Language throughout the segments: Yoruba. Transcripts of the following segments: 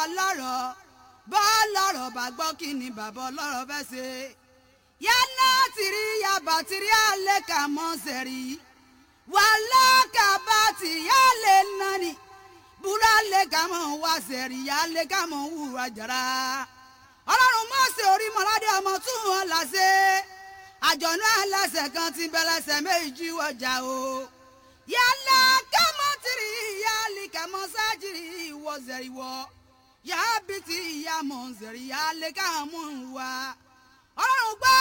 lọ́rọ̀ bọ́ lọ́rọ̀ bá gbọ́ kí ni bàbá ọlọ́rọ̀ fẹ́ ṣe. yálà tìrí yaba tìrí alẹ́ kà mọ́ sẹ̀rí wàhálà kàbá tì yálẹ̀ nani búra lè kà mọ́ wá sẹ̀rí yálẹ̀ kà mọ́ wúra jara. ọlọ́run mọ́sẹ̀ orí mọ́ládé ọmọ tún wọn là ṣe àjọ̀nú ẹlẹ́sẹ̀ kan ti bẹ̀lẹ́sẹ̀ méjì wọjà o. yálà kàmọ́ tìrí yálì kàmọ́ sájìrì wọ́ sẹ̀rí wọ́ yà á bí ti ìyá mọ̀ ń sẹ̀rí yà á lè ká mú un wá. ọlọ́run gbọ́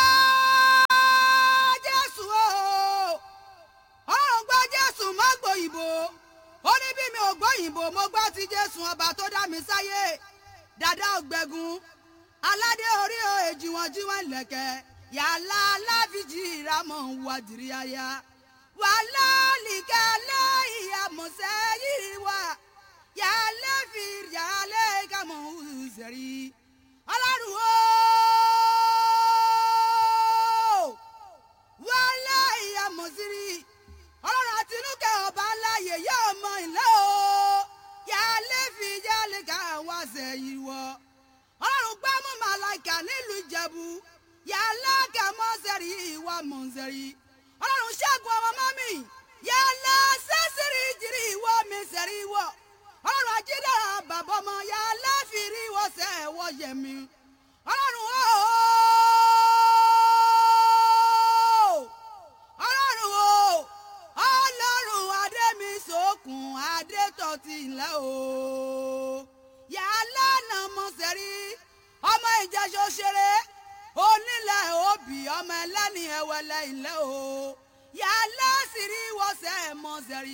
jésù o ọlọ́run gbọ́ jésù má gbòyìnbó ó ní bí mi ò gbòyìnbó mo gbọ́ ti jésù ọba tó dá mi sáyé dàdá ògbẹ́gun aládé orí o èjì wọn jí wọn lẹ̀kẹ́ yàrá aláfíjì ìrámọ̀ ń wá dìrí aya wàhálà nìkẹ́ lẹ́yìn àmọ̀sẹ́ yìí wá yàlẹ fi yàlẹ kàmọ sẹrí ọlọ́run o wàlẹ ìyàmọsírí ọlọ́run àtinúkẹ ọba láàyè yóò mọ ilé o yàlẹ fi yàlẹ káwá sẹyìn wọ ọlọ́run gbámú màláìkà nílùú ìjẹ̀bú yàlẹ kàmọ sẹrí ìwà mọ sẹrí ọlọ́run ṣẹ́gun ọmọ mọ́mì yàlẹ sẹ́sìrì jìrì ìwọ mi sẹ̀rí wọ ọlọ́run ajídára bàbá ọmọ ya láfìrí wọ́sẹ̀ ẹ̀wọ́ yẹmi ọlọ́run o ọlọ́run o ọlọ́run adémi sókun adétọ́tì ńlẹ̀ o yàrá náà mọ̀ sẹ́rí ọmọ ìjẹ́sọ ṣeré onílẹ̀ òbí ọmọ ẹlẹ́ni ẹ̀wẹ̀lẹ̀ ńlẹ̀ o yàrá sírí wọ́sẹ̀ mọ̀ sẹ́rí.